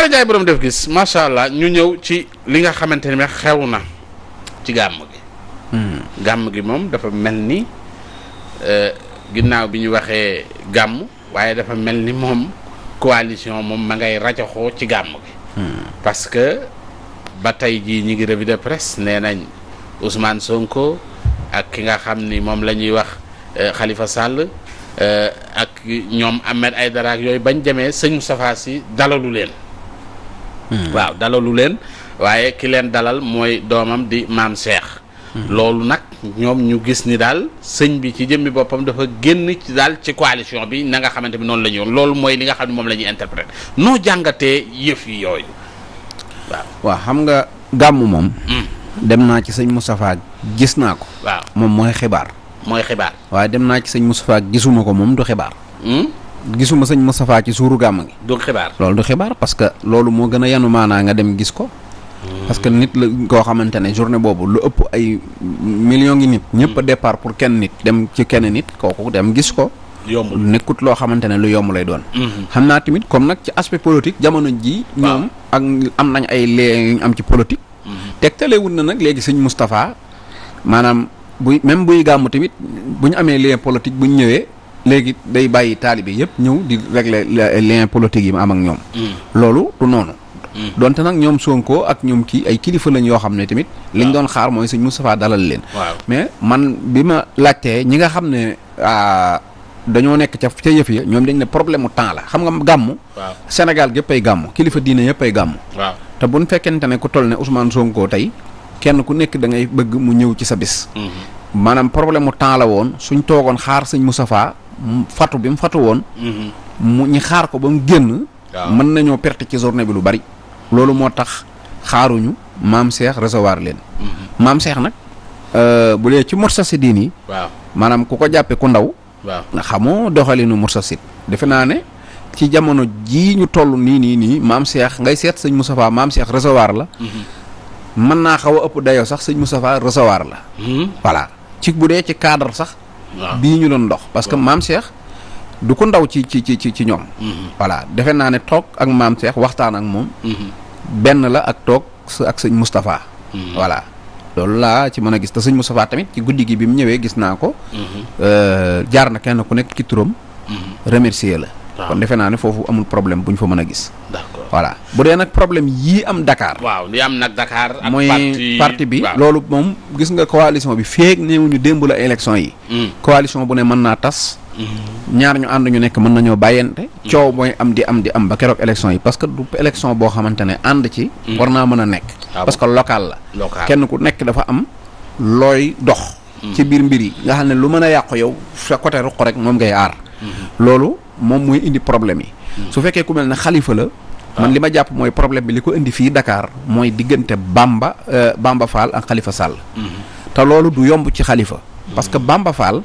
Baara Ndiaye borom def gis macha allah ñu ñëw ci li nga xamante ne xew na ci gàmm gi. gàmm gi moom dafa mel ni ginnaaw bi ñu waxee gàmm waaye dafa mel ni moom coalition moom ma ngay rajaxoo ci gàmm gi. parce que ba tey jii ñi ngi revue de presse nee nañ Ousmane Sonko ak ki nga xam ni moom la ñuy wax Khalifa Sall ak ñoom Ahmed Aïdara ak yooyu bañ demee sëñ Moustapha Sy dalalu leen. waaw dalalu leen waaye ki leen dalal mooy doomam di maam Cheikh. loolu nag ñoom ñu gis ni daal sëñ bi ci jëmmi boppam dafa génn ci daal ci coalition bi na nga xamante ni noonu la ñu woon loolu mooy li nga xam ne moom la ñuy interpréter noo jàngatee yëf yi yooyu waaw. waaw xam nga gàmm moom. dem naa ci sëñ Moustapha gis naa ko. waaw moom mooy xibaar. mooy xibaar. waaye dem naa ci sëñ Moustapha gisuma ko moom du xibaar. gisuma sëñ Moustapha ci suuru gàmm gi. du xibaar. loolu du xibaar parce que loolu moo gën a yanu maanaa nga dem gis ko. parce que nit la koo xamante ne journée boobu lu ëpp ay millions ngi nit. ñëpp a départ pour kenn nit dem ci kenn nit kooku dem gis ko. yombul nekkut loo xamante ne lu yomb lay doon. xam naa tamit comme nag ci aspect politique jamono ji ñoom ak am nañ ay lee yu ñu am ci politique. tegtalewul na nag léegi sëñ Moustapha maanaam buy même buy gàmm tamit bu ñu amee lien politique bu ñu ñëwee léegi day bàyyi taalibe yëpp ñëw di régler lien politique yi mu am ak ñoom. loolu du noonu. donte nag ñoom Sonko ak ñoom kii ay kilifa lañ yoo xam ne tamit. liñ doon xaar mooy sëñ Moustapha dalal leen. waaw mais man bi ma laajtee ñi nga xam ne dañoo nekk ca ca yëf ya ñoom dañ ne problème mu temps la xam nga gàmm. waaw Sénégal gépp ay gàmm kilifa diine yëpp ay gàmm. waaw te bu ñu fekkente ne ku toll ne Ousmane Sonko tey kenn ku nekk da ngay bëgg mu ñëw ci sa bis. maanaam problème mu temps la woon suñ toogoon xaar sëñ Moustapha mu fatu bi mu fatu woon. mu ñi xaar ko ba mu génn. waaw mën nañoo perte ci journée bi lu bari. loolu moo tax xaaruñu maam Cheikh recevoir leen. maam Cheikh nag bu dee ci Moustarchidine yi waaw maanaam ku ko jàppee ku ndaw. waaw nga xamoo doxalinu Moustarchid defe naa ne ci jamono jii ñu toll nii nii nii maam Cheikh ngay seet sëñ Moustapha maam Cheikh recevoir la. mën naa xaw a ëpp dayoo sax sëñ Moustapha recevoir la. voilà ci bu dee ci cadre sax. waaw bii ñu doon dox parce que maam Cheikh du ko ndaw ci ci ci ci ci ñoom. voilà defe naa ne toog ak maam Cheikh waxtaan ak moom. benn la ak toog sa ak sëñ Moustapha. voilà loolu laa ci mën a gis te sëñ Moustapha tamit ci guddi gi bi mu ñëwee gis naa ko. jaar na kenn ku nekk ci turam. remercier la. waaw. kon defe naa ne foofu amul problème bu ñu fa mën a gis. d'accord voilà bu dee nag problème yii am Dakar. waaw li am nag Dakar. ak mooy parti parti bi waaw. loolu moom gis nga coalition bi feeg néewuñu démb la élection yi. Mm. coalition bu ne mën naa tas. ñaar ñu ànd ñu nekk mën nañoo bàyyante. coow mooy am di am di am ba keroog élection yi parce que du élection boo xamante ne ànd ci. war naa mën a nekk. Ah parce que local la. local kenn ku nekk dafa am looy dox. ci biir mbir yi nga xam ne lu mën a yàqu yow sa côté ruq rek moom ngay aar. loolu moom mooy indi problème yi. su fekkee ku mel ne xalifa la. man li ma jàpp mooy problème bi li ko indi fii Dakar mooy diggante Bamba euh, Bamba Fall ak Khalifa Sall. te loolu du yomb ci xalifa parce que Bamba Fall.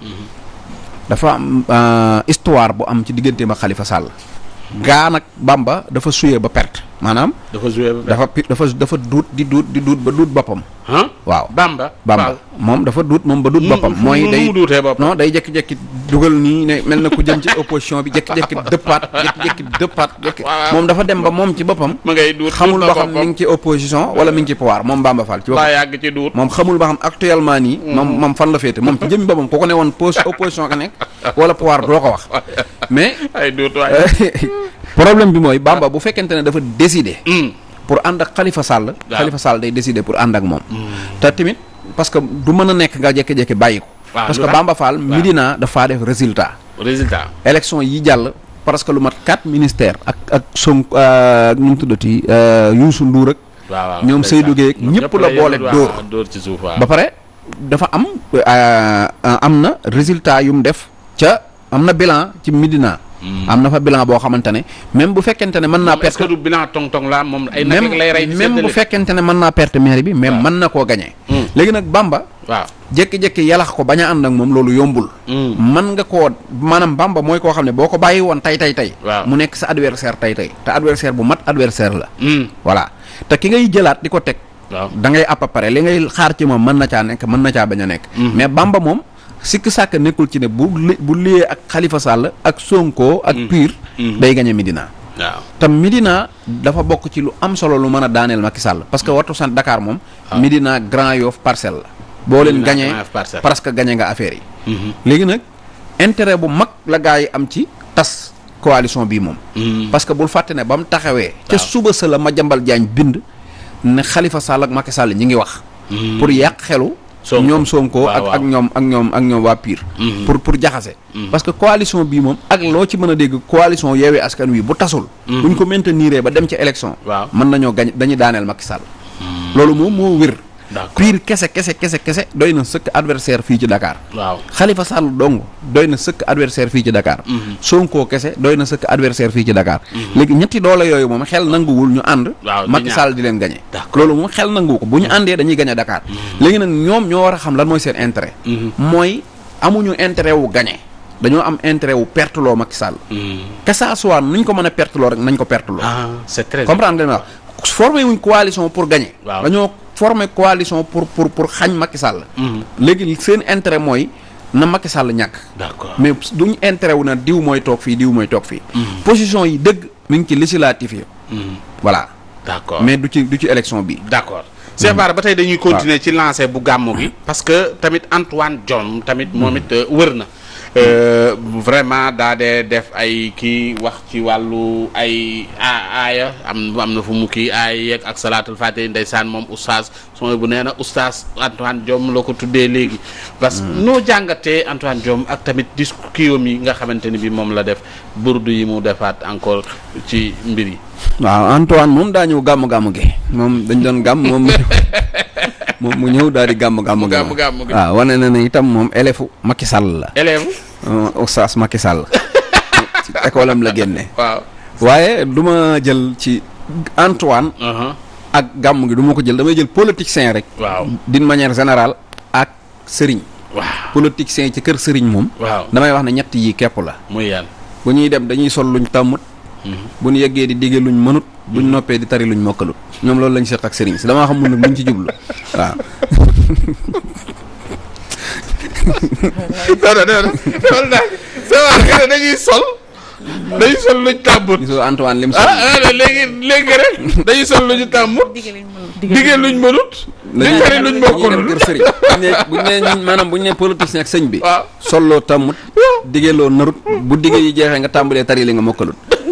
dafa am euh, histoire bu am ci digganteem ak Khalifa Sall. gaa nag Bamba dafa suyee ba perte maanaam. dafa joué ba dafa pi- dafa dafa duut di duut di duut ba duut boppam. ah waaw Bamba Bamba moom dafa duut moom ba duut Nu- boppam. nu- mooy nu day mu duutee boppam? non day jékki-jékki dugal nii ne mel na ku jëm ci opposition bi jékki-jékki dëppaat jékki-jékki dëppaat jékki waaw. moom dafa dem ba moom ci boppam. ma ngay duut xamul duut ba na xam mi ngi ci opposition wala mi ngi ci pouvoir moom Bamba Fall ci laa boppam. yàgg ci duut moom xamul ba xam actuellement nii. moom moom fan la féete moom ci jëmmi boppam ku ko ne woon pos opposition ka nekk wala pouvoir doo ko wax mais. ay duut waaye problème bi mooy Bamba bu fekkente ne dafa décider. Mm. pour ànd ak Khalifa Sall. Waaw. Khalifa Sall day décider pour ànd ak moom. te tamit parce que du mën a nekk nga jékki-jékki bàyyi ko. Waaw, parce lu que tax? Bamba Fall Medina dafaa def résultat. résultat élection yi jàll parce que lu mat quatre ministères ak ak son nu mu tuddati Youssou Ndour ak. waaw waaw ñoom ndeysaan. Seydou Guèye ak ñoom ñëpp la yëngu, boole waaw, dóor. dóor ci suuf waaw ba pare dafa am euh, am na résultat yu mu def ca am na bilan ci Medina. am na fa bilan boo xamante ne même bu fekkente ne mën naa moom est-ce perte. que du bilan tong tong la moom ay nag même lay rey di même bu séddale. fekkente ne mën naa perte maire bi mais waaw. mën na koo gagné. Mm. léegi nag Bamba waaw jékki-jékki yalax ko bañ a ànd ak moom loolu yombul. Mm. mën nga koo maanaam Bamba mooy koo xam ne boo ko bàyyi woon tey tey tey. Waaw. mu nekk sa adversaire tey tey te adversaire bu mat adversaire la. Mm. voilà te ki ngay jëlaat di ko teg. waaw da ngay à peu près li ngay xaar ci moom mën na caa nekk mën na caa bañ a nekk. mais Bamba moom sikk sàkk nekkul ci ne bu li bu liyee ak Khalifa Sall ak Sonko ak Pire. day gañe Medina. waaw tam Médina dafa bokk ci lu am solo lu mën a daaneel Macky Sall parce que wattu sant Dakar moom. waaw. Médina Grand Yoff Parcelles la. boo leen Médina, gañee Grand Yoff, Parcelles. presque gañe nga affaire yi. Mhm. léegi nag intérêt bu mag la gaa yi am ci tas coalition bii moom. Mhm. parce que bul fàtte ne ba mu taxawee. ca Waaw. suba sa la Madiambal Diagne bind ne Khalifa Sall ak Macky Sall ñi ngi wax. Mhm. pour yàq xelu. Sonko. ñoom Sonko Waaw, ak waaw. ak ñoom ak ñoom ak ñoom waa Pire. Mhm. pour pour jaxase. Mhm. parce que coalition bii moom ak loo ci mën a dégg coalition yeewee askan wi bu tasul. Mhm. buñ ko maintenir ba dem ci élection. Waaw. mën nañoo gañ dañuy daaneel Macky Sall. loolu moom moo wér. D'accord. Pire kese kese kese kese doy na sëkk adversaire fii ci Dakar. waaw Khalifa Sall dong doy na sëkk adversaire fii ci Dakar. Mhm. Sonko kese doy na sëkk adversaire fii ci Dakar. léegi ñetti doole yooyu moom xel nanguwul ñu ànd. Waaw, di Macky ñaar. Sall di leen gañe. D'accord. loolu moom xel nangu ko bu ñu àndee dañuy gañe Dakar. léegi nag ñoom ñoo war a xam lan mooy seen intérêt. Mhm. mooy amuñu intérêt wu gañe dañoo am intérêt wu perteloo Macky Sall. Mhm. que ça soit nuñ ko mën a perteloo rek nañ ko perteloo. ah c'est très comprendre nga li ma wax formé wuñ coalition pour gagner. Waaw. dañoo formé coalition pour pour pour xañ Macky Sall. Mhm. léegi seen intérêt mooy na Macky Sall ñàkk. d'accord mais duñ intérêt wu na diw mooy toog fii diw mooy toog fii. position yi dëgg mi ngi ci législatif yi. Mhm. voilà d'accord mais du ci du ci élection bi. d'accord Cheikh Bara ba tey dañuy continuer ci lancé bu gàmmu gi parce que tamit Antoine Diome tamit moom it euh, wër na Euh, vraiment daa dee def ay kii wax ci wàllu ay a aaya am am na fu mu kii aaya yeeg ak salaatul fatiha ndeysaan moom oustaz sooy bu nee na oustaz Antoine Diome la ko tuddee léegi parce que noo jàngatee Antoine Diome ak tamit discours kiiwam yi nga xamante ni bi moom la def burdu yi mu defaat encore ci mbir yi waaw Antoine moom daa ñëw gàmm gàmm gi moom dañ doon gàmm moom moom mu ñëw daal di gàmm gàmm gi gàmm gàmm gi. waaw wane na ne itam moom élève Macky Sall la. élève euh, oustaz Macky Sall ci école am la génne. waaw waaye du ma jël ci Antoine uh-huh. ak gàmm gi du ma ko jël damay jël politicien rek. waaw d'une manière générale ak sëriñ. waaw politicien ci kër sëriñ moom. waaw damay wax ne ñett yi képp la. muy yan bu ñuy dem dañuy sol luñ tàmmut. bu ñu yeggee di digge luñ mënut. buñ noppee di tari luñ mokkalut. ñoom loolu lañ seq ak sëriñ si damaa xamul nag luñ ci jublu waaw. non non non loolu daal c'est vrai que dañuy sol dañuy sol luñ tàmbut gisoo Antoine lim sol. ah ah léegi léegi rek dañuy sol luñu tàmbut diggee luñ mënut di tari luñ dañuy dem mokkulul kër sëriñ buñ ne buñ ne ñun maanaam buñ ne politicien ak sëñ bi. waaw solloo tàmmut. diggeeloo narut bu digge yi jeexee nga tàmbalee tari li nga mokkalut.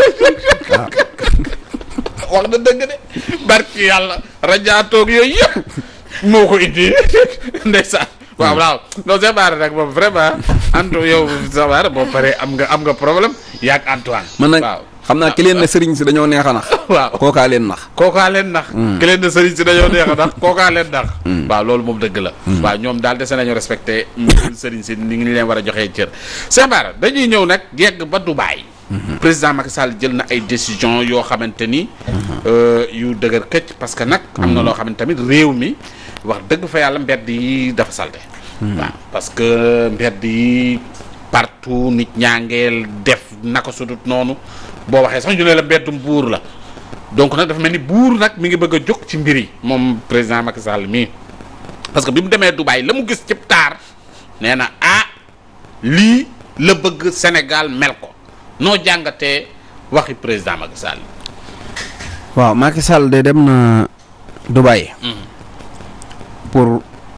wax na dëgg de barki yàlla rajaatoog yooyu yëpp moo ko indi ndeysaan waaw waaw non c'est vrai nag moom vraiment Anto yow c'est vrai boo paree am nga am nga problème yaag Antoine man nag waaw xam naa ki leen ne sëriñ si dañoo neex a nax. waaw kookaa leen nax. kookaa leen nax ki leen de sëriñ si dañoo neex a nax kookaa leen nax waaw loolu moom dëgg la waaw ñoom daal dese nañu respecté sëriñ si ni ngi leen war a joxee cër Cheikh Bara dañuy ñëw nag yegg ba Dubaï président Macky Sall jël na ay décision yoo xamante ni euh, yu dëgër këcc parce que nag am na loo xamante tamit réew mi wax dëgg fa yàlla mbedd yi dafa salte waaw parce que mbedd yi partout nit ñaa ngeel def naka sudut noonu boo waxee sax ñu ne la mbeddum buur la donc nag dafa mel ni buur nag mi ngi bëgg a jóg ci mbir yi moom président Macky Sall mii parce que bi mu demee Dubaï la mu gis ci taar nee na ah lii la bëgg Sénégal mel ko noo jàngatee waxi président Macky Sall. waaw Macky Sall de dem na Dubaï. pour